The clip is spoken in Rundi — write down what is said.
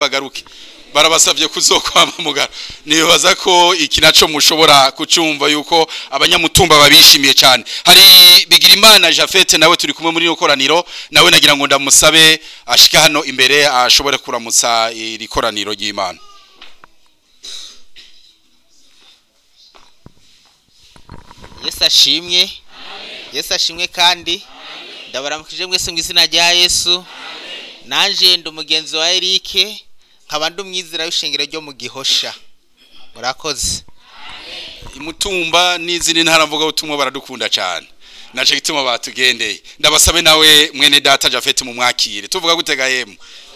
bagaruke barabasabye kuzokwama mugara nibaza ko iki naco mushobora kucumva yuko abanyamutumba babishimiye cyane hari bigira imana Jafete nawe turi kumwe muri ino koraniro nawe nagira ngo ndamusabe ashika hano imbere ashobore kuramutsa iri koraniro ry'Imana yesu ashimwe yesu ashimwe kandi ndabaramukije mwese mu izina rya yesu nanjye ndi umugenzi wa erike nkaba ndi umwizera w'ishingiro ryo mu gihosha murakoze imutumba n'izindi ntara mvuga ubutumwa baradukunda cyane naje gituma batugendeye ndabasabe nawe mwene data Jafete mu mwakire tuvuga gutega yemu